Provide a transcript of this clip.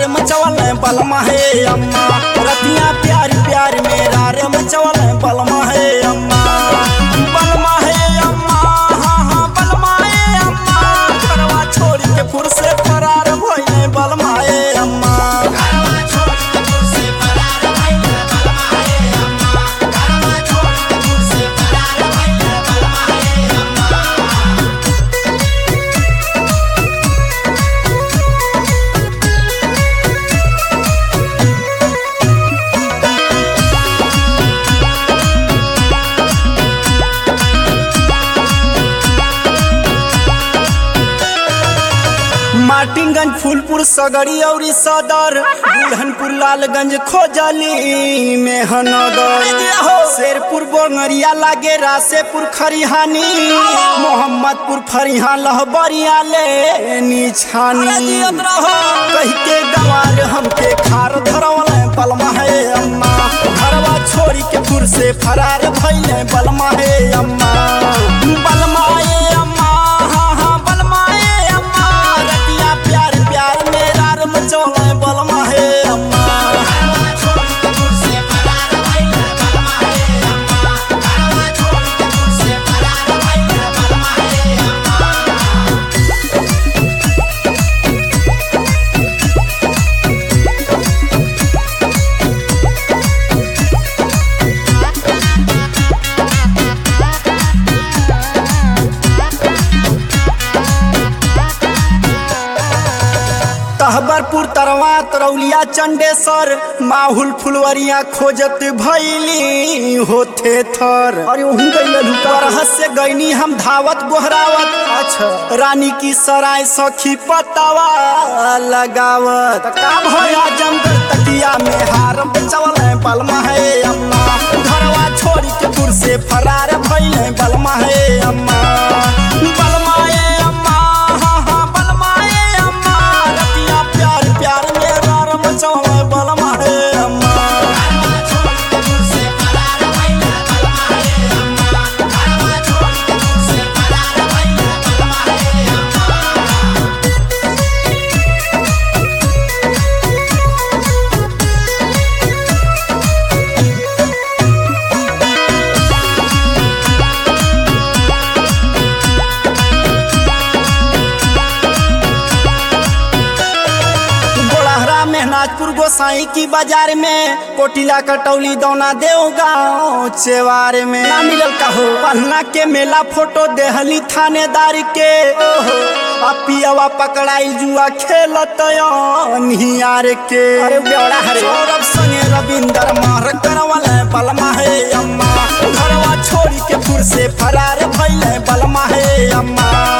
मचवल बलमा हे अम्मा रतिया प्यार प्यार मेरा रे मचवल बलमा हे अम्मा बलमा हे अम्मा हाँ हाँ बलमा हे अम्मा घरवा छोड़ के फुर से फरार भइले बलमा हे अम्मा मार्टिनगंज फूलपुर सगरी औरी सदर बुढ़नपुर लालगंज खोजली मेहनगर शेरपुर बोंगरिया लागे रासेपुर खरिहानी मोहम्मदपुर फरिहा लहबरिया ले निछानी कह के गवार हमके खार धरवल बलमा है अम्मा घरवा छोड़ी के फुर से फरार भइले बलमा है अम्मा बलमा ए अम्मा हाँ हाँ बलमा ए अम्मा रतिया प्यार प्यार मेरा रम चौले बलमा है अम्मा तहबरपुर तरवा तरौलिया चंडेसर माहुल फुलवरिया खोजत भैली होथे थर अरे वहीं गई से गईनी हम धावत गोहरावत अच्छा रानी की सराय सखी पतावा लगावत का भया जमगढ़ तकिया में हार चवल बलमा है अम्मा घरवा छोड़ी के दूर से फरार भइले बलमा है अम्मा बलमा ए अम्मा हाँ हाँ बलमा ए अम्मा रतिया प्यार प्यार मेरा रम चौले बलमा है अम्मा गोड़हरा मेहनाजपुर गोसाई की बाजार में कोटिला कटौली दौना देव गाँव चेवार में ना मिलल कहो पन्ना के मेला फोटो देहली थानेदार के ओहो आ पियवा पकड़ाई जुआ खेलत निहार के अरे बेवड़ा हरे सौरभ संगे रविंदर मार करवल बलमा है अम्मा घरवा छोड़ी के फुर से फरार भइले बलमा है अम्मा